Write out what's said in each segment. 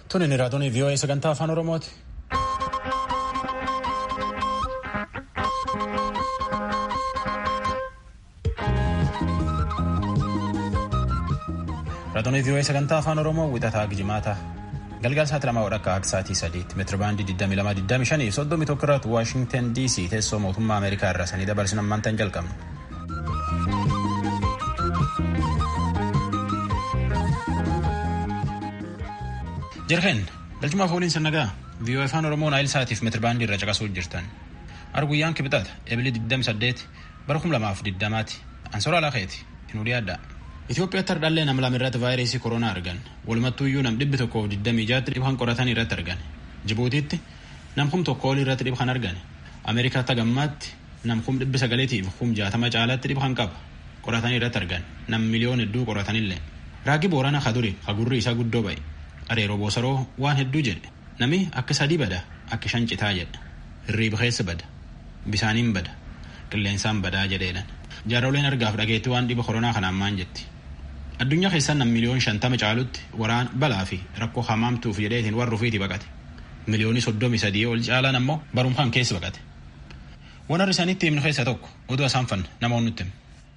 Tuni ni raadiyoo VOA sagantaa afaan Oromooti. Raadiyoo VOA sagantaa afaan Oromoo wixataa Gijimaata. Galgala sa'aatii lamaa wadhakka akka sa'aatii sadiitti meetira baandii 2225 soddomii tokko irratti Waashingtan DC teessoo mootummaa Ameerikaa irraa sanii dabarsin ammaantan jalqabna. Jirkeen galchumaaf ooliin sannagaa VOA afaan Oromoo naayil sa'aatiif meetira baandii irra caqasuu jirtan. Arguyyaan kibxata ebilii 28 bara 2020ti ansoora alaaqeeti hin dhiyaadda. Itoophiyaatti hardhallee nam lama irratti vaayirasii koronaa argan walumattuuyyuu nam dhibbi tokkoof 26 dhibban qoratan irratti argan Jibuutiitti nam kum tokko ol irratti dhibban argan Ameerikaatti hagammaatti nam kum dhibbi sagaleetiif kum jaatama caalaatti dhibban qaba qoratan irratti argan nam miliyoon hedduu qoratanillee raagi boorana kaduri hagurri isaa guddoo ba'e areeroo boosaroo waan hedduu jedhe nami akka sadii bada akka shan citaa jedha hirriiba keessa bada bisaaniin bada qilleensaan badaa jedheedhan jaarooleen argaaf dhageetti waan dhiba koronaa kanaan maan jetti. addunyaa keessaa nam miliyoon shantama caalutti waraan balaa fi rakkoo hamaamtuuf jedheetiin warra ofiiti baqate miliyoonii soddomii sadii ol caalaan ammoo barumsaan keessa baqate waan harri isaaniitti himnu keessaa tokko oduu isaan fanne namoonni nutti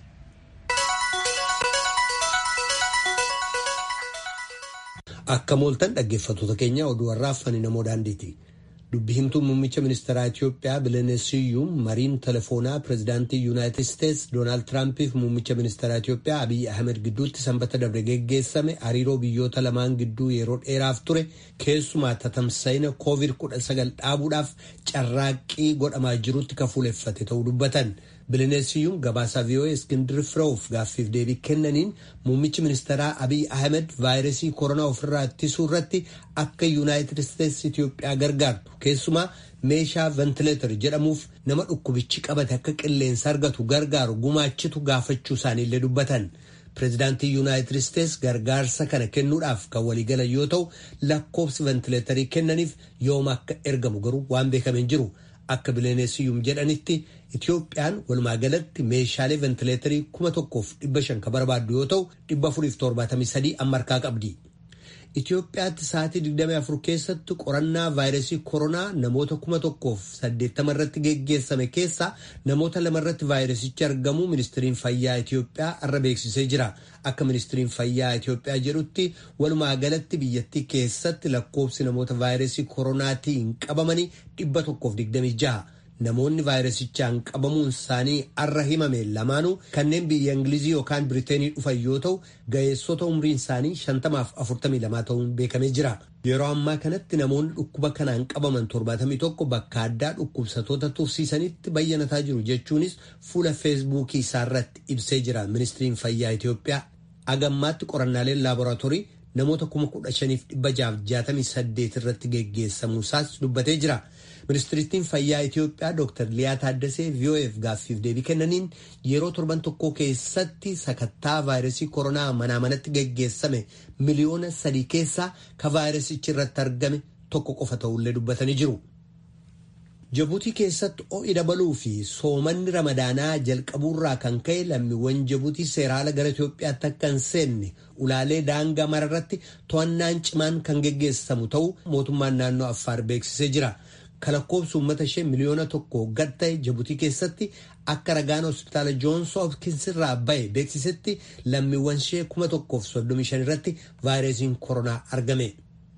Akka mooltan dhaggeeffattoota keenya oduu warraa fani namoo daandiiti. Dubbi himtuun muummicha ministeeraa Itiyoophiyaa Bileneesiyyuun mariin telefoonaa pireezidaantii Yuunaayitid Isteets Doonaald Tiraampiif muummicha ministeeraa Itiyoophiyaa Abiyyi Ahmed gidduutti sanbata dabre geggeessame hariiroo biyyoota lamaan gidduu yeroo dheeraaf ture keessumaa tatamsa'ina COVID-19 dhaabuudhaaf carraaqqii godhamaa jirutti kafuuleffate ta'uu dubbatan. Bileneesiyyuun gabaasaa VOA Iskindir Fireewuf gaaffiif deebii kennaniin muummichi ministeeraa Abiyyi Ahmed vaayirasii koronaa ofirraa ittisuu irratti akka Yuunaayitid Isteets Itiyoophiyaa gargaartu keessumaa meeshaa ventileetar jedhamuuf nama dhukkubichi qabate akka qilleensa argatu gargaaru gumaachitu gaafachuu isaaniillee dubbatan. Pireezidaantii Yuunaayitid Isteets gargaarsa kana kennuudhaaf kan waliigalan yoo ta'u lakkoofsi ventileetarii kennaniif yooma akka ergamu garuu waan beekameen jiru. Akka Bileneesiyyuun jedhanitti Itiyoophiyaan walumaa galatti meeshaalee ventileetarii kuma tokkoof dhibba shan kan barbaaddu yoo ta'u dhibba afuriif torbaatamii sadii amma harkaa qabdi. Itiyoophiyaatti sa'aatii 24 keessatti qorannaa vaayirasii koronaa namoota kuma tokkoof saddeettama irratti geggeessame keessaa namoota lama irratti vaayirasichi argamu ministiriin fayyaa Itiyoophiyaa irra beeksisee jira. Akka ministiriin fayyaa Itiyoophiyaa jedhutti walumaa galatti biyyattii keessatti lakkoofsi namoota vaayirasii koronaatiin qabamanii dhibba tokkoof digdamii jaha. Namoonni vaayirasichaan qabamuun isaanii arra himame lamaanuu kanneen biyya Ingilizii yookaan Biriteenii dhufan yoo ta'u ga'eessota umriin isaanii shantamaaf afurtamii lamaa ta'uun beekamee jira. Yeroo ammaa kanatti namoonni dhukkuba kanaan qabaman torbaatamii tokko bakka addaa dhukkubsatoota tursiisanitti bayyanataa jiru jechuunis fuula feesbuukii isaarratti ibsee jira ministiriin fayyaa Itiyoophiyaa. Agammaatti qorannaaleen laaboraatoorii namoota kuma kudha shaniif dhibba jaaf jaatamii saddeet irratti geggeessamuusaas dubbatee jira. Ministiriittiin fayyaa Itiyoophiyaa Dr. Liyaa Taaddasee VOF gaaffiif deebii kennaniin yeroo torban tokko keessatti sakattaa vaayirasii koronaa manaa manatti geggeessame miliyoona sadii keessaa ka vaayirasichi irratti argame tokko qofa ta'ullee dubbatanii jiru. Jabuutii keessatti ho'i dabaluu fi soomanni ramadaanaa jalqabuurraa kan ka'e lammiiwwan Jabuutii seeraala gara Itoophiyaatti akka hin seenne ulaalee daangaa mararratti to'annaan cimaan kan geggeessamu ta'uu mootummaan naannoo Affaar beeksisee jira. Kalakkoobsi uummata ishee miliyoona tokko gad ta'e Jabuutii keessatti akka ragaan hospitaala Joons Hopkins irraa bahe beeksisetti lammiiwwan ishee kuma tokkoof soddomii shan irratti vaayirasiin koronaa argame.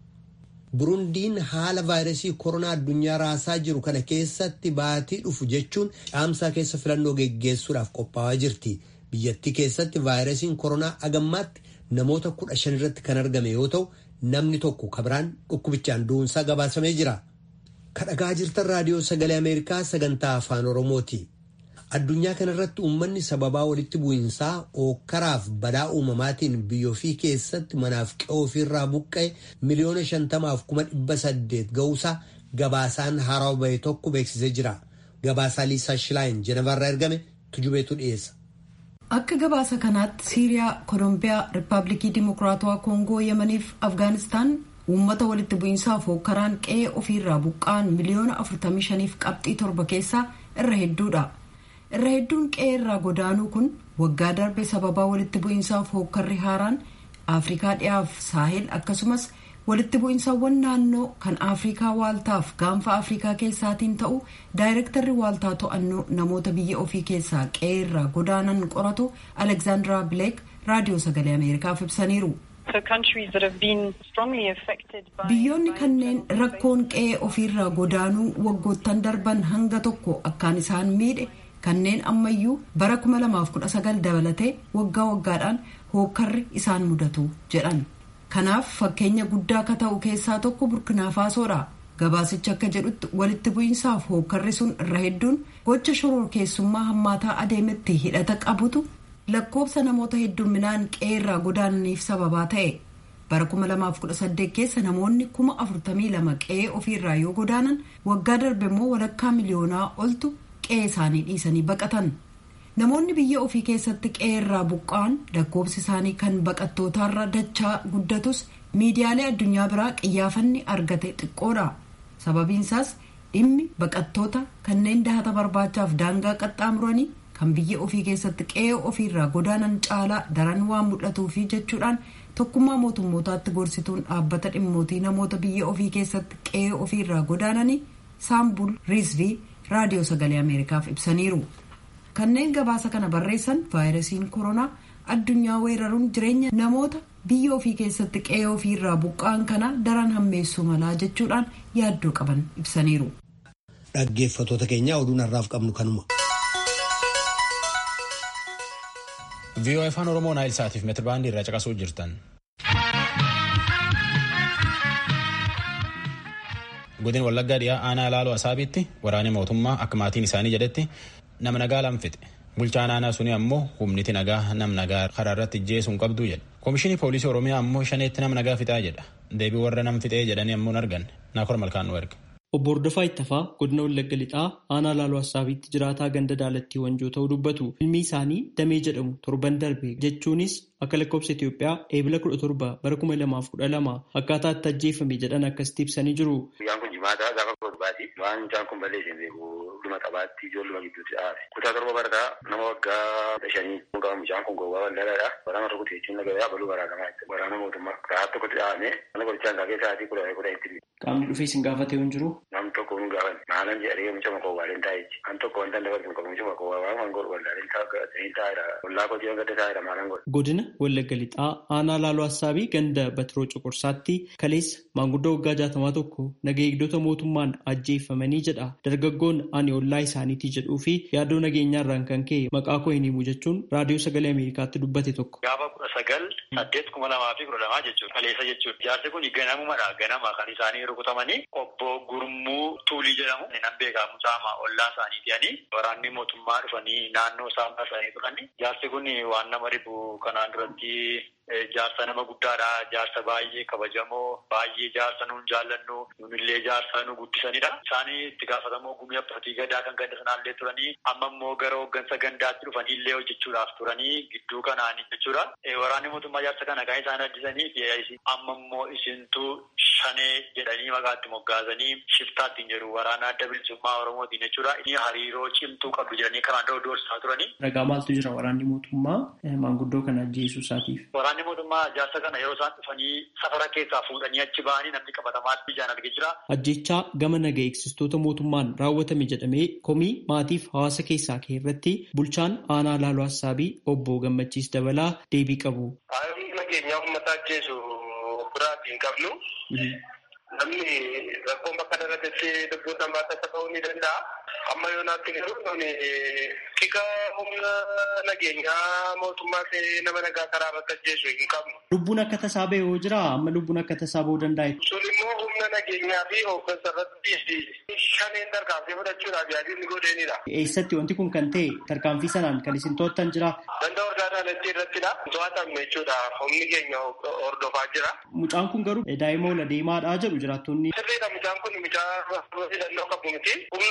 Burundiin haala vaayirasii koronaa addunyaa raasaa jiru kana keessatti baatii dhufu jechuun caamsaa keessa filannoo geggeessuudhaaf qophaa'aa jirti. Biyyattii keessatti vaayirasiin koronaa agammaatti namoota kudha shan irratti kan argame yoo ta'u namni tokko kabiraan dhukkubichaan du'uunsaa gabaasamee jira. Kadhagaa jirtan raadiyoo sagalee Ameerikaa sagantaa afaan Oromooti. Addunyaa kanarratti uummanni sababaa walitti bu'iinsaa ookkaraaf badaa uumamaatiin biyyoofi keessatti manaaf qe'oo ofiirraa buqqa'e miliyoona shantamaaf kuma dhibba saddeet ga'uusaa gabaasaan haarawaa bahe tokko beeksisee jira. Gabaasaa Liisaa Shilaayin Jenevarraa ergame tujubeetu dhiyeessa. Akka gabaasa kanaatti Siiriyaa, Kolombiyaa, Rippaabilikii Dimokiraatawaa Koongoo, Yemaniif Afgaanistaan uummata walitti bu'iinsaaf hookkaraan qe'ee ofiirraa buqqa'an miliyoona 45f qabxii torba keessaa irra hedduudha. irra hedduun qe'ee irraa godaanuu kun waggaa darbe sababaa walitti bu'iinsaaf hookkarri haaraan afrikaa dhiyaaf saahil akkasumas walitti bu'insawwan naannoo kan afrikaa waaltaaf gaanfa afrikaa keessaatiin ta'u daayirektarri waaltaa to'annoo namoota biyya ofii keessaa qe'ee irraa godaanan qoratu alekzaandaraa bileek raadiyoo sagalee ameerikaaf ibsaniiru. biyyoonni kanneen rakkoon qe'ee ofiirraa godaanuu waggoottan darban hanga tokko akkaan isaan miidhe kanneen ammayyuu bara 2019 dabalatee waggaa waggaadhaan hookkarri isaan mudatu jedhan kanaaf fakkeenya guddaa akka ta'u keessaa tokko burkinaafasoodha gabaasichi akka jedhutti walitti bu'iinsaaf hookkarri sun irra hedduun gocha shororkeessummaa hammaataa adeemetti hidhata qabutu lakkoofsa namoota hedduminaan qe'eerraa godaananiif sababaa ta'e bara 2018 keessa namoonni 42,000 qe'ee ofiirraa yoo godaanan waggaa darbe immoo walakkaa miliyoonaa oltu qe'ee isaanii dhiisanii baqatan namoonni biyya ofii keessatti qe'eerraa buqqa'an lakkoofsi isaanii kan baqattootaarra dachaa guddatus miidiyaalee addunyaa biraa qiyyaafanni argate xiqqoodha sababiinsaas dhimmi baqattoota kanneen dahata barbaachaaf daangaa qaxxaamuranii kan biyya ofii keessatti qe'ee ofiirraa godaanan caalaa daran waan mul'atuufi jechuudhaan tokkummaa mootummootaatti gorsituun dhaabbata dhimmootii namoota biyya ofii keessatti qe'ee ofiirraa godaananii saambul riizvii raadiyoo sagalee ameerikaaf ibsaniiru kanneen gabaasa kana barreessan vaayirasiin koronaa addunyaa weeraruun jireenya namoota biyya ofii keessatti qe'ee ofiirraa buqqa'an kana daran hammeessuu malaa jechuudhaan yaaddoo qaban ibsaniiru. dhaggeeffatoota keenya oduun har'aaf qabnu kanuma. viiyoo afaan oromoo naayil saatiif meetirbaandii irraa caqasuu jirtan. godin wallaggaa dhiyaa aanaa laaloo asaabiitti waraanni mootummaa akka maatiin isaanii jedhetti nama nagaa lamfixe bulchaan aanaa suni ammoo humniti nagaa nam nagaa karaa irratti ijjeesuun qabduu jedha koomishinii poolisii oromiyaa ammoo shaneetti nama nagaa fixaa jedha deebii warra nam fixee jedhanii ammoo argan naakor malkaan nu erga. Obbo Hordofaa Ittafaa godina Wallagga Lixaa aanaa Laaloo Assaabiitti jiraataa ganda daalattii wanjoo ta'uu dubbatu. Ilmi isaanii Damee jedhamu torban darbe jechuunis akka lakkoofsa Itoophiyaa eebila kudha torba bara kuma lamaaf kudha lama akkaataa itti ajjeefame jedhan akkasitti ibsanii jiru. Guyyaan kun jimaataa gaafa torbaati. Waan mucaan kun balleessee beeku dhuma qabaatti ijoolluma gidduutti dhaabe. Kutaa torba barataa nama waggaa shanii qaba mucaan kun gowwaa bal'aadha. Waraana rukute jechuun nagayaa baluu waraanamaa jechuudha. Waraana mootummaa karaa tokkotti dhaabame mana qorichaan kaakee sa'aatii kudha kudha itti Qaamni dhufee isin gaafatee hin jiru. Nam tokko nu gaafan maalan jedhee mucama koowwaaleen taa'e kan tokko wanta dabarsu qabu mucama koowwaa waan waan godhu wallaaleen taa'ee taa'edha. Wallaa qotii gadda taa'edha maalan godhu. Godina Wallagga Lixaa aanaa Laaloo Assaabii ganda Batiroo Cuqursaatti kaleessa maanguddoo waggaa jaatamaa tokko naga eegdota mootummaan ajjeeffamanii jedha. Dargaggoon ani ollaa isaaniitii jedhuu fi yaaddoo nageenyaarraan kan ka'e maqaa koo hin himu jechuun raadiyoo sagalee Ameerikaatti dubbate tokko. Gaafa kudha sagal saddeet kuma lamaa fi kudha lamaa jechuudha. Kaleessa jechuudha. Jaarsi kun ganamumadha. Ganama kan isaanii rukutamanii obbo Gurmuu Tuulii jedhamu nan beekaa mucaama ollaa isaanii ta'anii waraanni mootummaa dhufanii naannoo isaan baasanii turani. Jaarsi kun waan nama dhibu kanaan duratti jaarsa nama guddaadha. Jaarsa baay'ee kabajamoo baay'ee jaarsa nuun jaallannu nunillee jaarsa nu guddisanidha. Isaanii itti gaafatamoo gumii abbaatii gadaa kan ganda sanaallee turanii amma immoo gara hooggansa gandaatti dhufanii illee hojjechuudhaaf turanii gidduu kanaanii jechuudha. Waraanni mootummaa jaarsa kana kan isaan addisanii amma immoo isintu shanee jedhanii maqaatti moggaasanii shiftaattiin jedhu waraana adda bilisummaa oromootiin jechuudha. Inni hariiroo cimtuu qabdu jedhanii kanaan dura doorsisaa turanii. Ragaa maaltu jira waraanni mootummaa maanguddoo kana ajjeesuu isaatiif? Waraanni mootummaa jaarsa kana yeroo isaan dhufanii safara keessaa fuudhanii achi ba'anii namni qabatamaatti ijaan argee jira. Ajjechaa gama naga eegsistoota mootummaan raawwatame jedhamee komii maatiif hawaasa keessaa ka'e irratti bulchaan aanaa laaloo hassaabii obbo Gammachiis Dabalaa deebii qabu. Haalli nageenyaa uummata ajjeesu biraatti hin qabnu. Namni rakkoon bakka darbetti lubbuun namaa tasa ta'uu ni danda'a. Amma yoo naatti jiru nuni tika humna nageenyaa mootummaa ta'ee nama nagaa karaa bakka ajjeesu hin qabnu. Lubbuun akka tasaa ba'e yoo jira amma lubbuun akka tasaa ba'uu danda'a. Sun immoo humna nageenyaa fi hooggansa irratti shaneen tarkaanfii fudhachuudhaaf yaadni godheenidha. Eessatti wanti kun kan ta'e tarkaanfii sanaan kan isin to'attan jira. Ganda orgaanaalatti irrattidha. To'atamne jechuudha. Humni keenya hordofaa jira. Mucaan kun garuu daa'ima ola deemaadhaa jedhu jiraattonni. Sirriidha mucaan kun mucaa hidhannoo qabu miti. Humna mootummaa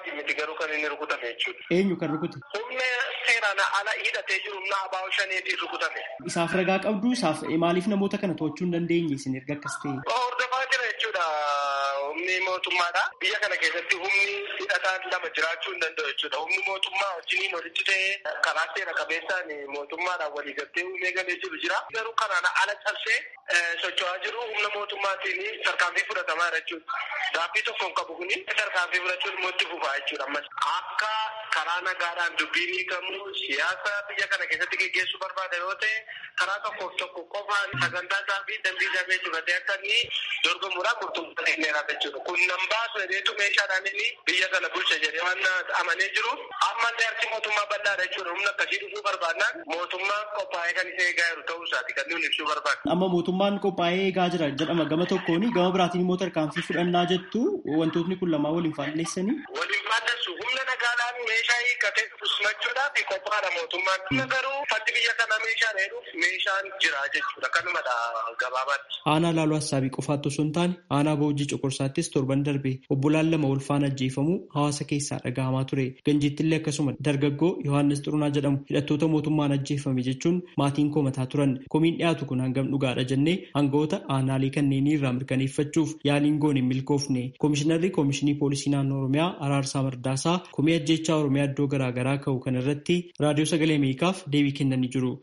mootummaatiin miti garuu kan inni rukutame jechuudha. Eenyu kan rukute? Humna seeraan ala hidhatee jiru humna abaa'oo shaneetiin rukutame. Isaaf ragaa qabdu isaaf maaliif namoota kana to'achuu hin dandeenye isin erga akkas ta'e? Hordofaa jira jechuudha humni mootummaadha. Biyya kana keessatti humni hidhataan lama jiraachuu hin danda'u jechuudha. Humni mootummaa wajjiniin walitti ta'ee karaa seera qabeessaan mootummaadhaan walii galtee uumee galee jiru jira. Garuu kanaan ala cabsee socho'aa jiru humna mootummaatiin tarkaanfii fudhatamaa jira jechuudha. Gaaffii tokko hin qabu kuni tarkaanfii fudhachuun immoo itti fufaa jechuudha ammas. Akka karaa nagaadhaan dubbiin hiikamu siyaasa biyya kana keessatti geggeessuu barbaada yoo ta'e karaa tokkoof tokko qofaan sagantaa isaa fi dambii isaa beeksifatee akka inni dorgomuudhaan murtummaa kenneera jechuudha. Kun nan baasu heddeetu meeshaadhaan inni biyya kana bulcha jedhee waan amanee jiru ammallee harki mootummaa bal'aadha jechuudha. Humna akkasii dhufuu barbaadnaan mootummaan qophaa'ee kan isa eegaa jiru ta'uu isaati kan nuyi ibsuu barbaadu. Amma mootummaan qophaa'ee eegaa jira jedhama gama tokkoon gama biraatiin immoo tarkaanfii fudhannaa jettu wantootni kun lamaan waliin faalleessanii. Waliin faalleessu humna nagaadhaan meeshaa hiikkatee dhufumachuudhaaf qophaa'aadha mootummaan. Humna garuu faddi biyya kana meeshaan heedhuuf meeshaan jira jechuudha. Kanumadha gabaabaatti. Aanaa laaluu hassaabii qofaatti osoo hin taane aanaa boojii coqorsaattis torban darbe obbolaan lama wal faana ajjeefamuu hawaasa keessaa dhagahamaa ture. Ganjiittillee akkasuma dargaggoo Yohaannis Xurunaa jedhamu hidhattoota mootummaan ajjeefame jechuun maatiin komataa turan. Komiin dhiyaatu kun hangam dhugaadha jennee aangawoota aanaalee kanneenii irraa mirkaneeffachuuf yaaliin goone hin milkoofne. Komishinarri Komishinii Poolisii Naannoo Oromiyaa Araarsaa Mardaasaa komii ajjechaa Oromiyaa iddoo garaagaraa ka'u kanarratti raadiyoo sagalee Ameerikaaf deebii kennanii jiru.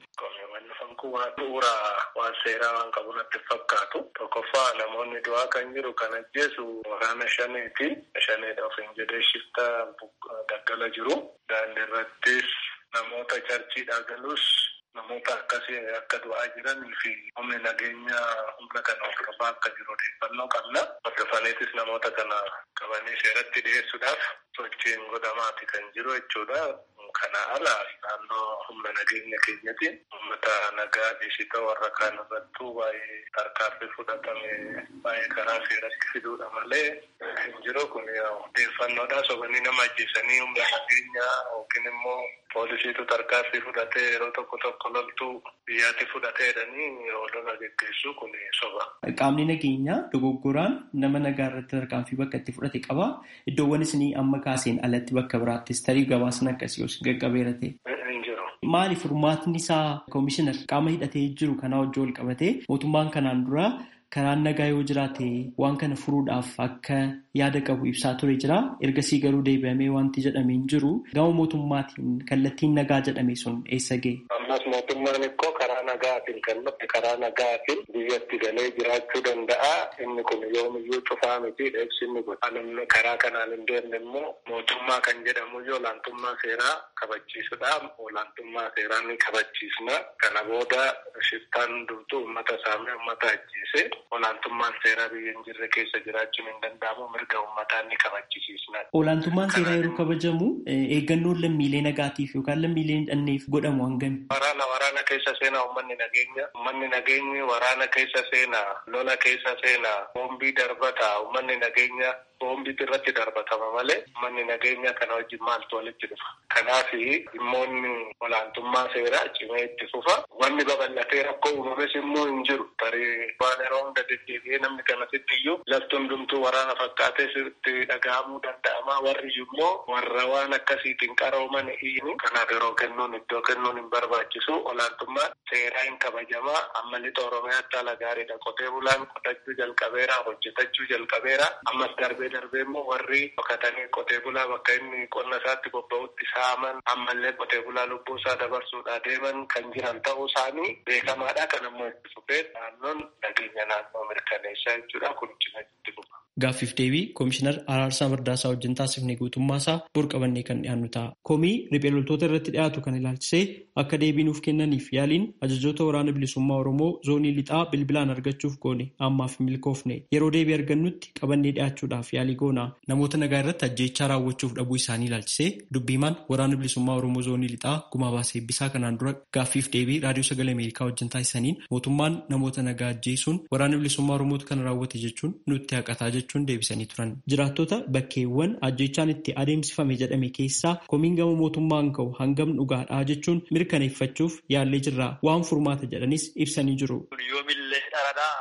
Bu'uura waan seeraa waan qabu natti fakkaatu. Tokkoffaa namoonni du'aa kan jiru kan ajjeesu waraana shaneeti. Shaneedha ofiin jedhee shiftaa daggala jiru. Daandii irrattis namoota charchiidhaa galus namoota akkasii akka du'aa jiranii fi humni nageenya humna kana hordofaa akka jiru odeeffannoo qabna. Hordofaniitis namoota kana qabanii seeratti dhiyeessuudhaaf sochiin godhamaati kan jiru jechuudha. Kana ala naannoo humna nageenya keenyatiin uummata nagaa dhiisita warra kaan irrattuu baay'ee tarkaanfii fudhatame baay'ee karaa seeratti fiduudha malee hin jiru kun odeeffannoodha sobanii nama ajjeesanii humna nageenyaa yookiin immoo poolisiitu tarkaanfii fudhatee yeroo tokko tokko loltuu biyyaatti fudhatee jedhanii lola geggeessuu kun soba. Qaamni nageenyaa dogoggoraan nama nagaa irratti tarkaanfii bakka itti fudhate qaba. Iddoowwan isinii amma kaaseen alatti bakka biraattis tarii gabaasni akkasii os gaggabeera ta'e. Maali furmaatni isaa koomishinar qaama hidhatee jiru kanaa wajjin wal qabatee mootummaan kanaan dura karaan nagaa yoo jiraate waan kana furuudhaaf akka yaada qabu ibsaa ture jira. Ergasii garuu deebi'amee wanti jedhamee hin jiru. Gama mootummaatiin kallattiin nagaa jedhame sun eessa gahe? Ammas mootummaan ikkoo karaa nagaatiin kan dhufe karaa nagaatiin biyyatti galee jiraachuu danda'a. Inni kun yoomiyyuu cufaa miti dheebsinni kun. Namni karaa kanaan hin deemne immoo mootummaa kan jedhamu yoo olaantummaa seeraa kabachiisudha. Olaantummaa seeraa ni kabachiisna. Kana booda shiftaan durtuu uummata saamee uummata ajjeese. Olaantummaan seeraa biyya hin jirre keessa jiraachuun hin danda'amu mirga uummataa ni kabachisiisna. Olaantummaan seeraa yeroo kabajamu eeggannoon lammiilee nagaatiif yookaan lammiilee hidhanneef godhamu hangami? Waraana waraana keessa seenaa uummanni nageenya. Uummanni nageenyi waraana keessa seenaa lola keessa seenaa boombii darbata uummanni nageenya boombiitu irratti darbatama malee uummanni nageenya kana wajjin maaltu walitti dhufa. Kanaaf dhimmoonni olaantummaa seeraa cimee itti fufa. Wanni babal'atee rakkoo uumames immoo hin jiru. Tarii waan yeroo hunda deddeebi'ee namni kanasitti iyyuu lafti hundumtuu waraana fakkaatee itti dhaga'amuu danda'ama. Warri immoo warra waan akkasiitiin qarooman hiini. Kanaaf yeroo kennuun iddoo kennuun hin barbaachisu. Olaantummaa seeraa hin kabajamaa. Amma lixa Oromiyaatti haala gaariidha. Qotee bulaan qotachuu jalqabeera. Hojjetachuu jalqabeera. Ammas darbee darbee immoo warri dhokatanii qotee bulaa bakka inni qonna isaatti bobba'utti saaman ammallee qotee bulaa lubbuu isaa dabarsuudhaa deeman kan jiran ta'uu isaanii beekamaadha. Kan ammoo itti fufee naannoon nageenya naannoo mirkaneessaa jechuudha. Kun cina itti fufa. Gaaffiif deebii Koomishinar Araarsaa Mardaasaa wajjin taasifnee guutummaa isaa burqabannee kan dhiyaannu ta'a. Komii riphee loltoota irratti dhiyaatu kan ilaalchisee akka deebii nuuf kennaniif yaaliin ajajoota waraana bilisummaa Oromoo zoonii lixaa bilbilaan argachuuf goone ammaaf milkoofne yeroo deebii argannutti qabannee dhiyaachuudhaaf yaalii goona. Namoota nagaa irratti ajjeechaa raawwachuuf dhabuu isaanii ilaalchisee dubbiimaan waraana bilisummaa Oromoo zoonii lixaa gumaa baasee eebbisaa kanaan dura gaaffiif deebii raadiyoo sagalee Ameerikaa wajjin taasisaniin mootummaan namoota nagaa ajjeesuun waraana bilisummaa Oromootu kana raawwate jechuun nutti haqataa jechuudha. jechuun deebisanii turan. Jiraattota bakkeewwan ajjechaan itti adeemsifame jedhame keessaa komiin gama mootummaan ka'u hangam dhugaadhaa jechuun mirkaneeffachuuf yaallee jirra. Waan furmaata jedhanis ibsanii jiru. Yoomillee dharadhaa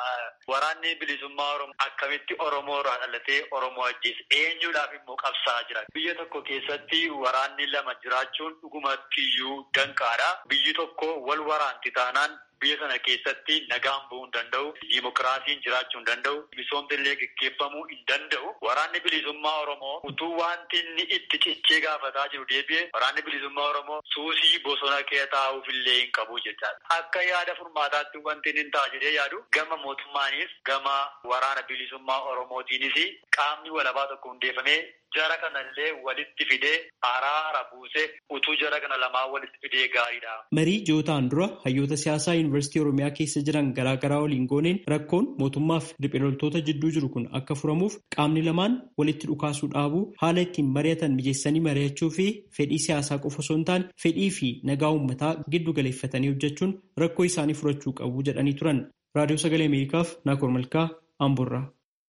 Waraanni bilisummaa Oromoo akkamitti Oromoo irraa dhalatee Oromoo ajjeese eenyuudhaaf immoo qabsaa jira. Biyya tokko keessatti waraanni lama jiraachuun dhugumattiyyuu danqaadha. Biyyi tokko wal waraanti taanaan biyya sana keessatti nagaan bu'uu hin danda'u. Dimokiraasiin jiraachuu hin danda'u. Misoomni illee gaggeeffamuu hin danda'u. Waraanni bilisummaa Oromoo utuu wanti inni itti cichee gaafataa jiru deebi'e waraanni bilisummaa Oromoo suusii bosona kee taa'uuf illee hin qabu jechaadha. Akka yaada furmaataatti wanti inni ta'a jedhee yaadu gama mootummaanis gama waraana bilisummaa Oromootiinis qaamni walabaa tokko hundeeffamee jara kanallee walitti fidee araara buuse utuu jara kana lamaa walitti fidee gaariidha. Marii ji'ootaan dura hayyoota siyaasaa yuunivarsiitii Oromiyaa keessa jiran garaagaraa waliin gooneen rakkoon mootummaaf riphee loltoota jidduu jiru kun akka furamuuf qaamni lamaan walitti dhukaasuu dhaabuu haala ittiin mari'atan mijeessanii mari'achuu fi fedhii siyaasaa qofa osoo hin taane fedhii fi nagaa uummataa giddu galeeffatanii hojjechuun rakkoo isaanii furachuu qabu jedhanii turan. Raadiyoo Sagalee Ameerikaaf Naakoor Malkaa Amboorraa.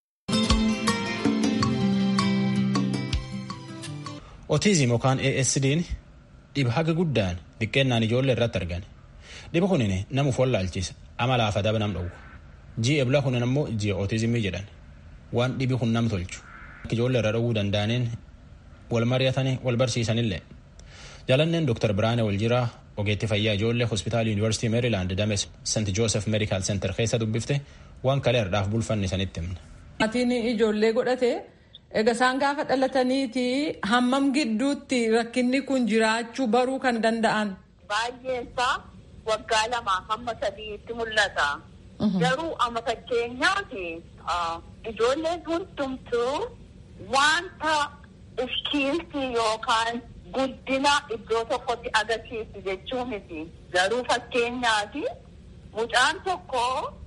Otiizim yookaan ASD'n dhiba haga guddaan xiqqeennaan ijoollee irratti argame. Dhiba kunin namuuf wallaalchisa amalaaf adaba nam dhowwa. Ji'a ebla kunin ammoo ji'a otiizimii jedhan. Waan dhibi kun nam tolchu. Ijoollee irra dhowwuu danda'aniin wal mari'atanii wal barsiisanillee. Jalanneen Dr. Biraane Waljiraa ogeetti fayyaa ijoollee hospitaala Yuunivarsiitii Meerilaand Dames St. Joosef Meedikaal Seentar keessa dubbifte waan kaleerdaaf bulfanni sanitti himna. Maatiin ijoollee godhate egaa isaan gaafa dhalataniiti hammam gidduutti rakkinni kun jiraachuu baruu kan danda'an. Baay'eensaa waggaa lamaa hamma sadiitti mul'ata. Garuu amma fakkeenyaati ijoolleen hundumtuu wanta iskiiltii yookaan guddina iddoo tokkotti agarsiisu jechuu miti. Garuu fakkeenyaati mucaan tokko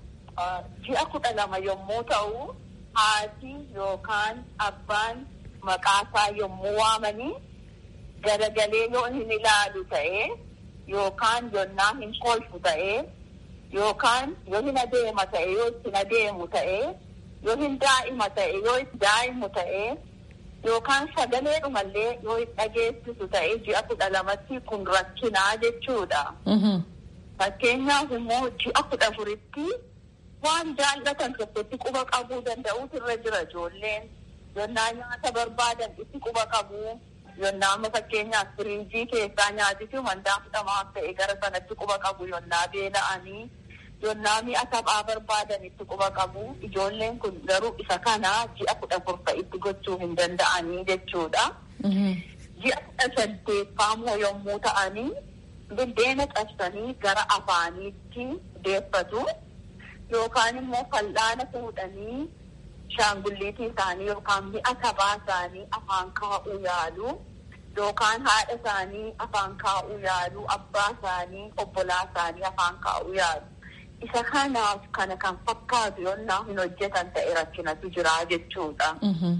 ji'a kudha lama yommuu ta'u haati yookaan abbaan maqaasaa yommuu waamanii garagalee yoo hin ilaalu ta'ee yookaan yonnaa hin kolfu ta'ee yookaan yoo hin adeema ta'e yoo ittiin adeemu ta'ee yoo hin daa'ima ta'e yoo itti daa'imu ta'ee yookaan sagalee dhumallee yoo hin dhageessisu ta'ee ji'a kudha lamatti kun rakkinaa jechuudha. Fakkeenyaaf immoo ji'a kudha afuritti waan jaallatan tokkotti quba qabuu danda'uutu irra jira ijoolleen. Yonnaa nyaata barbaadan itti quba qabu. Yonnaa amma fakkeenyaaf firiijii keessaa nyaatiti wantaa fudhamaaf ta'e gara sanatti quba qabu yonnaa beela'anii. Yonnaa mi'a taphaa barbaadan itti quba qabu. Ijoolleen kun garuu isa kana ji'a kudha afur itti gochuu hin danda'anii jechuudha. Ji'a kudha saddeeffaamoo yommuu ta'anii biddeena cabsanii gara afaaniitti deeffatu. Yookaan immoo fal'aana fuudhanii shaangulliitii isaanii yookaan mi'a taphaa isaanii afaan kaa'uu yaalu. Yookaan haadha isaanii afaan kaa'uu yaalu. Abbaa isaanii obbolaa isaanii afaan kaa'uu yaalu. Isa kanaaf kana kan fakkaatu yonnaa hin hojjetan ta'e rakkinatu jira jechuudha.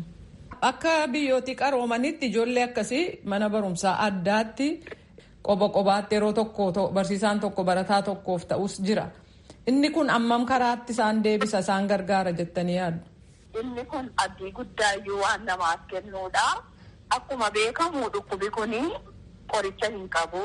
Akka biyyooti qaroomanitti ijoollee akkasii mana barumsaa addaatti qoba qobaatti yeroo tokko barsiisaan tokko barataa tokkoof ta'us jira. Inni kun ammam karaatti isaan deebisa isaan gargaara jettanii yaaddu? Inni kun abdii guddaayyuu waan namaaf kennuudha. Akkuma beekamu dhukkubi kuni qoricha hin qabu.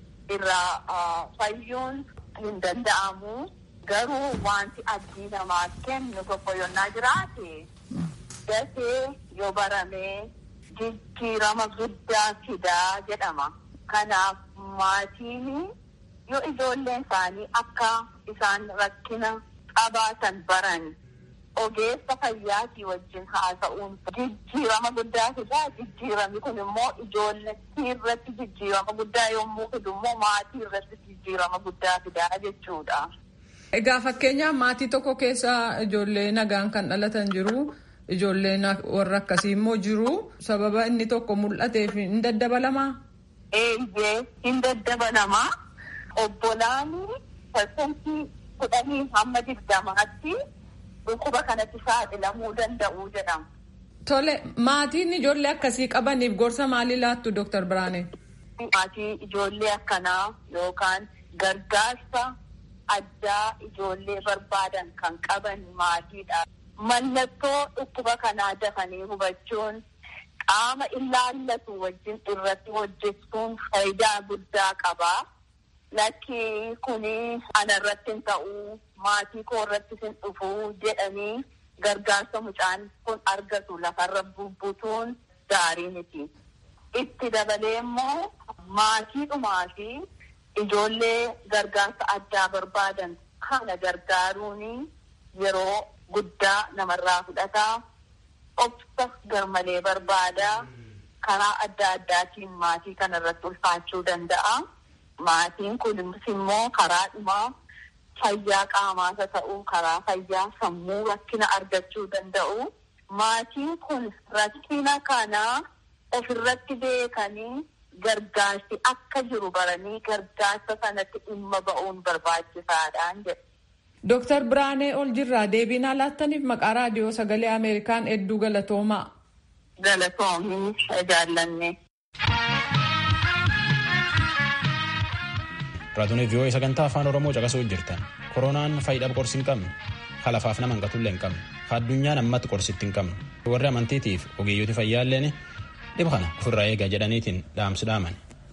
Irraa fayyuun hin danda'amu. Garuu wanti abdii namaaf kennu tokko yonnaa jiraate dafee yoo barame jijjiirama guddaa fidaa jedhama. Kanaaf maatiin yoo ijoolleen isaanii akka isaan rakkina qabaatan baran ogeessa fayyaatii wajjin haasa'uun jijjiirama guddaa fidaa jijjiirami kun immoo ijoollettii irratti jijjiirama guddaa yommuu fidu immoo maatii irratti jijjiirama guddaa fidaa jechuudha. Egaa fakkeenyaaf maatii tokko keessa ijoollee nagaan kan dhalatan jiru ijoolleen warra akkasii immoo jiru sababa inni tokko mul'ateef hin daddabalamaa? Eeyyee hin daddabalamaa. Obbolaan parsantii kudhanii hamma digdamaatti dhukkuba kanatti saaxilamuu danda'u jedhama. Tole maatiin ijoollee akkasii qabaniif gorsa maalii laattu Dooktar Biraanee? Maatii ijoollee akkanaa yookaan gargaarsa addaa ijoollee barbaadan kan qaban maatiidha. Mallattoo dhukkuba kanaa dafanii hubachuun qaama ilaallatu wajjin irratti hojjechuun faayidaa guddaa qaba. lakki kuni ana irratti hin ta'u maatii koo irratti hin dhufu jedhanii gargaarsa mucaan kun argatu lafarra bubbutuun gaarii miti. Itti dabalee immoo maatiidhumaa fi ijoollee gargaarsa addaa barbaadan kana gargaaruun yeroo guddaa namarraa fudhataa obsa garmalee barbaadaa karaa adda addaatiin maatii kana irratti ulfaachuu danda'a. Maatiin kunis immoo karaa dhumaa fayyaa qaamaasa ta'uu karaa fayyaa sammuu rakkina argachuu danda'u. Maatiin kun rakkina kana ofirratti beekanii gargaarsi akka jiru baranii gargaarsa sanatti dhimma ba'uun barbaachisaadhaan jedhe. Dooktar Biraanee ol jirraa deebii nuuf laattaniif maqaa raadiyoo sagalee Ameerikaan hedduu galatoomaa. Galatoomii jaallanne. Raadiyoo vii'oo'ee sagantaa afaan Oromoo caqasuu jirtan. Koronaan faayidaa qorsi hin qabne, halafaaf nama hanqatullee hin qabne, addunyaan ammatti qorsitti hin qabne. Warri amantiitiif ogeeyyooti fayyaalleen dhiba kana ofirraa eegaa jedhaniitiin dhaamsi dhaaman.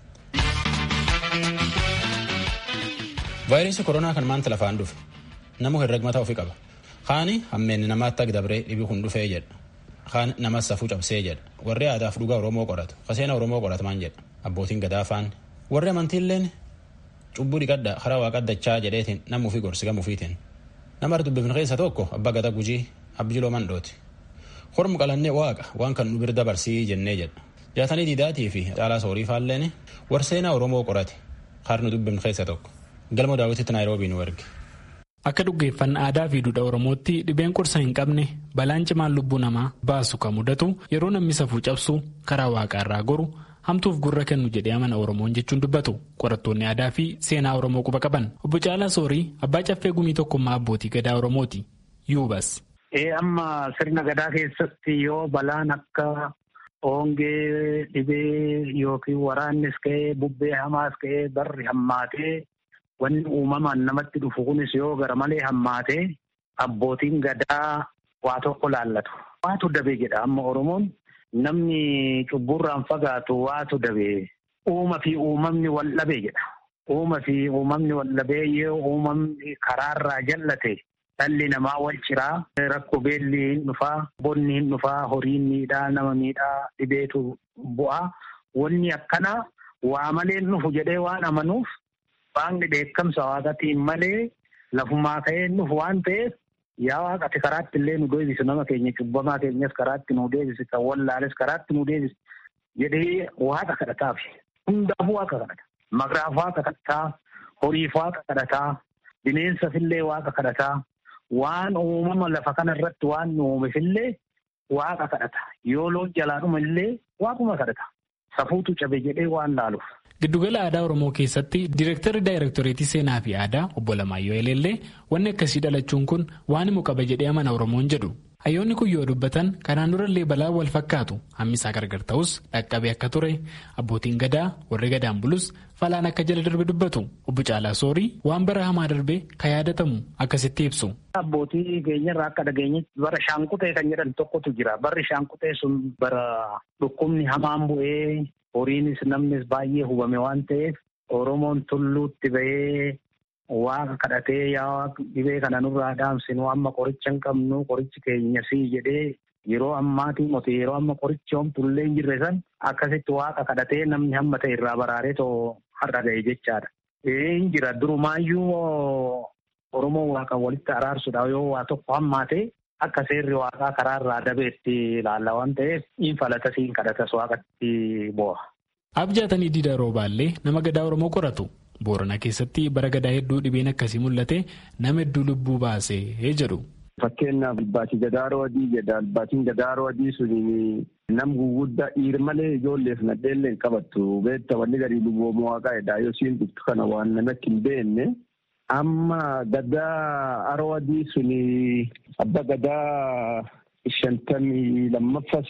Vaayirasii koronaa kan maanta lafaan dhufe namu herregmataa ofii qaba. Kaani hammeenni namaatti agdabree dhibi kun dhufee jedha. Kaan namas safuu cabsee jedha. Warri aadaaf dhugaa Oromoo qoratu. Kaseena Oromoo qoratamaan jedha. Abbootiin gadaafaan. Warri amantiilleen cubbuu dhiqadha karaa waaqaddachaa jedheetiin nama ofii gorsi gama ofiitiin. Nama dubbifne keessa tokko abbaa gada gujii abjiloo mandhooti. Hormu qalannee waaqa waan kan nu birda barsii jennee jedha. Jaatanii diidaatii fi caalaa soorii faalleen warseenaa Oromoo qorate. Kaar nu dubbifne keessa tokko. Galma daawwititti Naayiroobii nu erge. Akka dhuggeeffannaa aadaa fi duudhaa Oromootti dhibeen qorsa hin qabne balaan cimaan lubbuu namaa baasu kan mudatu yeroo namni safuu cabsu karaa waaqaa irraa goru hamtuuf gurra kennu jedhee amana Oromoon jechuun dubbatu qorattoonni aadaa fi seenaa Oromoo quba qaban. Obbo Caalaa Soorii abbaa caffee gumii tokkummaa abbootii gadaa Oromooti. Yuubas. Amma sirna gadaa keessatti yoo balaan akka hongee dhibee yookiin waraannis ka'ee bubbee hamaas ka'ee barri hammaatee. Wanni uumamaan namatti dhufu kunis yoo gara malee hammaatee abbootiin gadaa waa tokko laallatu. Waatu dabee jedha amma Oromoon namni cubburraan fagaatu waatu dabee uuma fi uumamni wal dhabee jedha. Uuma fi uumamni wal dhabee yoo uumamni karaarraa jallate dhalli namaa wal ciraa rakkoo beelli hin dhufaa bonni hin dhufaa horiin miidhaa nama miidhaa dhibeetu bu'aa. Wanni akkana waa malee dhufu jedhee waan amanuuf. Waaqni dheekkamsa waaqatiin malee lafumaa ka'ee nufu waan ta'eef yaa waaqati karaatti illee nu deebisu nama keenya cubbamaa keenyas karaatti nu deebisu kan wallaales karaatti nu deebisu jedhee waaqa kadhataaf hundaaf waaqa kadhata. Maqraaf waaqa kadhataa, horiif waaqa kadhataa, bineensafillee waaqa kadhataa, waan uumama lafa kana irratti waan nu uumefillee waaqa kadhata. Yoo loon jalaadhuma illee waaquma kadhata. Safuutu cabe jedhee waan laaluuf. Giddugala aadaa Oromoo keessatti Direektarri Daayirektoreetii Seenaa fi Aadaa obbo Lamaayyoo Eleellee wanni akkasii dhalachuun kun waan himu qaba jedhee amana Oromoon jedhu. Hayyoonni kun yoo dubbatan kanaan durallee balaa wal fakkaatu hammisaa gargar ta'us dhaqqabee akka ture abbootiin gadaa warri gadaan bulus falaan akka jala darbe dubbatu obbo Caalaa Soorii waan bara hamaa darbe kan yaadatamu akkasitti ibsu. Abbootii keenyarraa akka dhageenyetti bara shaanqutee kan jedhan tokkotu jira. Barri shaanqutee sun bara dhukkubni hamaan bu'ee. Horiinis namnis baay'ee hubame waan ta'eef Oromoon tulluutti bahee waaqa kadhatee yaa dhibee kana nurraa dhaamsinu amma qoricha hin qabnu qorichi keenya sii jedhee yeroo ammaatii mote yeroo amma qorichi homtullee hin jirre san akkasitti waaqa kadhatee namni hamma ta'e irraa baraaree too har'a ga'e jechaadha. Hin jira durumaayyuu Oromoo waaqa walitti araarsuudhaaf yoo waa tokko hammaate akka seerri waaqaa karaarraa dabeetti ilaalla waan ta'eef hin falata siin kadhatas waaqatti bu'a. Abjaatanii Diida Roobaallee nama gadaa Oromoo qoratu. Boorana keessatti bara gadaa hedduu dhibeen akkasii mul'ate nama hedduu lubbuu baasee jedhu. Fakkeenyaaf albaatii gadaaroo adii jedha. Albaatiin gadaaroo adii suni nam guguddaa dhiir malee ijoolleef nadheellee hin qabattu. Beekta wanni gadi lubboomoo waaqaa jedha. Yoo siin dhuftu kana waan namatti hin beekne. Amma gadaa aroo adii suni abba gadaa shantamii lammaffas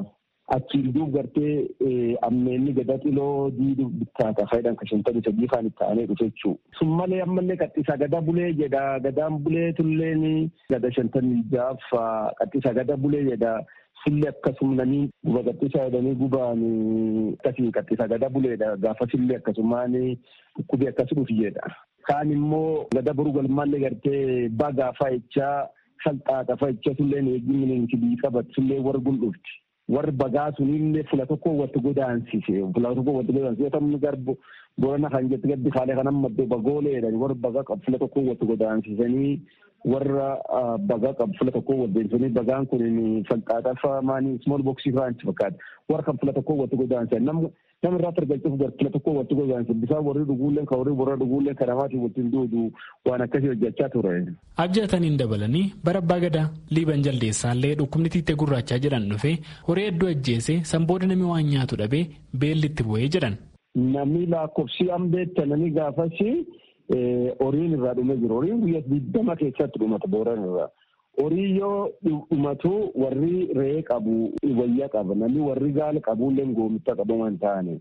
achiin duub gartee ammeenni gadaa xiloo diiduu bittaata fayyadam ka shantamii sadii faan itti aanee dhufe jechuu. Sun malee ammallee qaxxisaa gadaa bulee jedha. Gadaan bulee tulleen gada shantamii jaaffa qaxxisaa gadaa bulee jedha. sillee akkasuma namni guba qaxxisaa jedhanii gubaan akkasii qaxxisa gada buleedha gaafa sillee akkasumaan dhukkubii akkas dhufiyedha. Kaan immoo gada boru galmaallee gartee bagaa fa'ichaa salxaaxa fa'ichaa sullee eeggimni bii qabatu sullee warra gun dhufti. Warri bagaa sunillee fula tokko watti godaansise fula tokko watti godaansise yoo ta'u garbu boona kan jettu gaddi faalee kan amma bagooleedha warra bagaa qabu fula tokko watti godaansisanii warra bagaa qabu fula tokko waddeessanii bagaan kun salxaaxafa maanii small boxii fa'aanti fakkaata warra kan fula tokko watti godaansan nama nama irraa argachuuf gar fula tokko watti godaansan bisaan warri dhuguulleen kan warri warra dhuguulleen kan namaatiin waliin duudu waan akkasii hojjechaa ture. Abjaataniin dabalanii bara abbaa gadaa liiban jaldeessaallee dhukkubni tiittee gurraachaa jedhan dhufee horii hedduu ajjeese sanbooda namni waan nyaatu dhabee beelli itti bu'ee jedhan. Namni lakkoofsi ambeetta namni gaafasi horiin irraa dhumee jiru. Horiin guyyaa digdama keessatti dhumata booran irraa. Horii yoo dhumatu warri re'ee qabu wayyaa qaba. Namni warri gaala qabullee goomicha qabu waan ta'ani.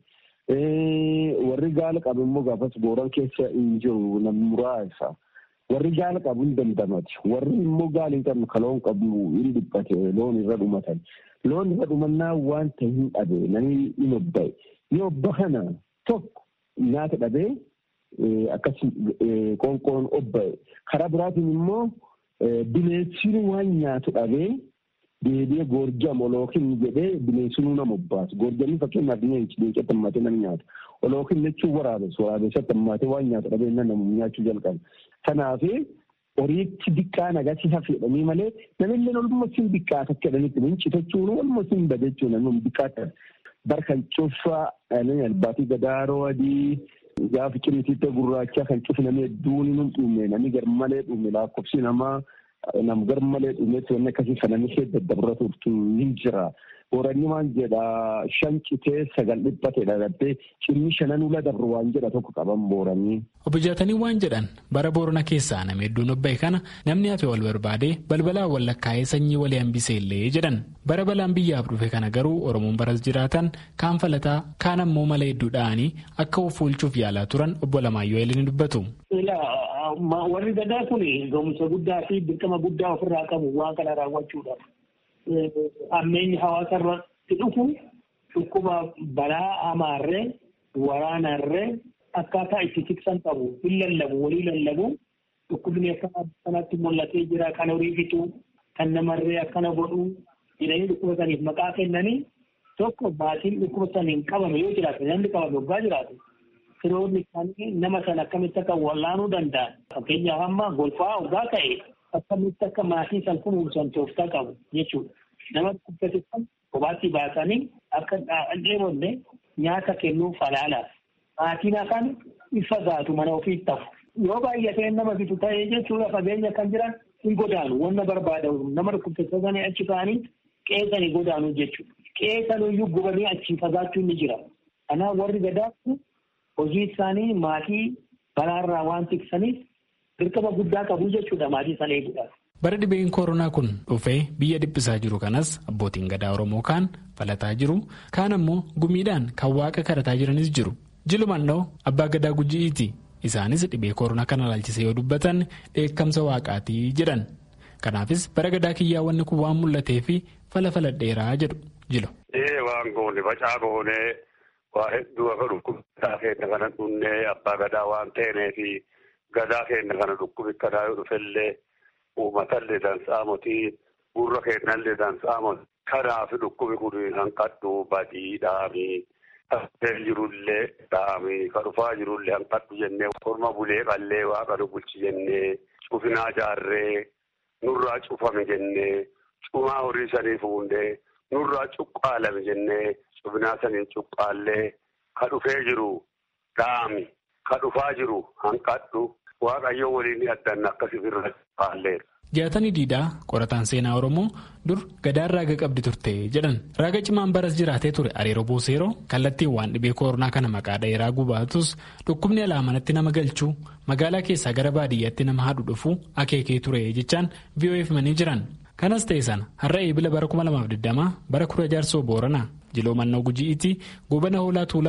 Warri gaala qabu immoo gaafas booran keessa hin jiru namni muraasa. Warri gaala qabu hin dandamati. Warri immoo gaala hin qabne kaloon qabu hin dhiphate loon irra dhumatan. Loon irra dhumannaa wanta hin dhabe namni hin obba'e. Yoo obba kana tokko nyaata dhabee akkas qoonqoon obba'e. Karaa biraatiin immoo bineensiin waan nyaatu dhabee deebi'ee goorjam olookin jedhee bineensinuu nama obbaasu. Goorjamni fakkeenyaaf leenci leencatti hammatee nama nyaata. Olookin jechuun waraabessu waraabessatti hammatee waan nyaatu dhabee nama nyaachuu jalqabe. Kanaaf horiitti diqqaa agarsiisa fedhanii malee namillee olummaa siin diqqaa akka jedhanitti mincitachuun olummaa siin badechuun namni diqqaa barkan cufaa albaatii gadaaroo adii gaafa cimitiitti gurraacha kan cufu namni hedduun hin dhume namni garmalee dhume lakkoofsi namaa nam garmalee dhumetti wanni akkasii kan namni ishee daddabra turtu hin jira. Horanni waan jedha shan citee sagal dhiphatedha gattee cimni shanan ula dabru waan jedha tokko qaban booranii. Obbo Jaatanii waan jedhan bara boorana keessaa nama hedduun obba'e kana namni hafe wal barbaadee balbalaan wal lakkaa'ee sanyii walii hambisee illee jedhan bara balaan biyyaaf dhufe kana garuu Oromoon baras jiraatan kaan falataa kaan ammoo mala hedduu dha'anii akka of oolchuuf yaalaa turan obbo Lamaayyoo Eelin dubbatu. Warri gadaa kun ga'umsa guddaa fi dirqama guddaa ofirraa qabu waan kana raawwachuudhaaf. ammeenyi hawaasa irratti dhufu dhukkuba balaa hamaarree waraanarree akkaataa itti tiksan qabu hin lallabu walii lallabu dhukkubni akka kanatti mul'atee jira kan horii fixu kan namarree akkana godhu jedhanii dhukkuba saniif maqaa kennanii tokko maatiin dhukkuba saniin qabame yoo jiraate namni qabame waggaa jiraate firoonni isaanii nama sana akkamitti akka wallaanuu danda'an fakkeenyaaf amma golfaa waggaa ta'e akkamitti akka maatii san kunuunsan tooftaa qabu jechuudha. Nama dhukkubsate kan kophaatti baasanii akka dheebonne nyaata kennuuf falaalaaf. Maatiin afaan ifa gaatu mana ofii tafu. Yoo baay'atee nama bitu ta'ee jechuudha fageenya kan jiran hin godaanu wanna barbaadamu nama dhukkubsate sana achi ka'anii qeesanii godaanu jechuudha. Qeesanuyyuu gubanii achi fagaachuun ni jira. Kanaaf warri gadaa hojii isaanii maatii balaarraa waan tiksaniif dirqama guddaa qabu jechuudha maatii sana eeguudhaaf. Bara dhibeen koronaa kun dhufee biyya dhiphisaa jiru kanas abbootiin gadaa Oromoo kaan falataa jiru kaan ammoo gumiidhaan kan waaqa kadhataa jiranis jiru. Jilumannoo abbaa gadaa guji'iiti. Isaanis dhibee koronaa kana ilaalchise yoo dubbatan dheekkamsa waaqaatii jedhan. Kanaafis bara gadaa kiyyaa wanni kun waan mul'atee fi fala faladheeraa jedhu jilu. Ee waan goone facaa goonee waa hedduu akka dhukkubsataa keenya kana dhunnee abbaa gadaa waan ta'eefi gadaa keenya kana dhukkubikkataa yoo dhufellee uummatallee dansaamoti gurra keenyallee dansaamoti kanaaf dhukkubi kun hanqadhu badii dhaamii taatee jirullee dhaamii ka dhufaa jirullee hanqadhu jennee korma bulee qallee waaqa nu bulchi jennee cufinaa jaarree nurraa cufame jennee cumaa horii sanii fuundee nurraa cuqqaalame jennee cufinaa saniin cuqqaallee ka dhufee jiru dhaami ka dhufaa jiru hanqadhu waaqayyo waliin addanna akkasii irra faalleera. Jaatanii diidaa qorataan seenaa Oromoo dur gadaan raaga qabdi turte jedhan raaga cimaan baras jiraatee ture areeroo booseeroo kallattiin waan dhibee koronaa kana maqaa dheeraa gubaatus dhukkubni alaa manatti nama galchuu magaalaa keessaa gara baadiyyaatti nama haadhu dhufuu akeekee ture jechaan VOF manii jiran kanas ta'e sana har'a eebila bara 2020 bara kura jaarsoo booranaa jiloo mannoo guji'iitti gobana hoolaa tuulamaa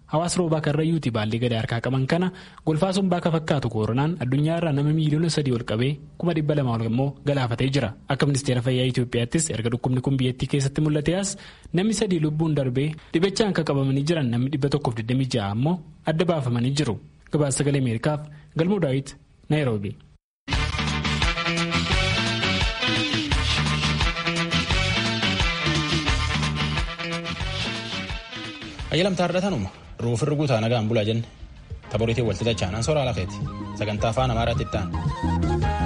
hawaasa roobaa karrayyuuti baallee gadaa harkaa qaban kana golfaa sombaa akka fakkaatu koronaan addunyaa irraa nama miiliyoona sadii ol qabee kuma dhibba lama ol immoo galaafatee jira akka ministeera fayyaa Itoophiyaattis erga dhukkubni kun biyyattii keessatti mul'ate as namni sadii lubbuun darbee dhibichaan akka qabamanii jiran namni dhibba tokkoof 26 ammoo adda baafamanii jiru gabaasa sagalee ameerikaaf galmoo daawit naayiroobi. ayyalamtaa ardatanuma ruufirri guutaa nagaan bulaa jenne taboriitiin walxixachaan ansooraa lafeeti sagantaa afaan amaaraatti itti aanu.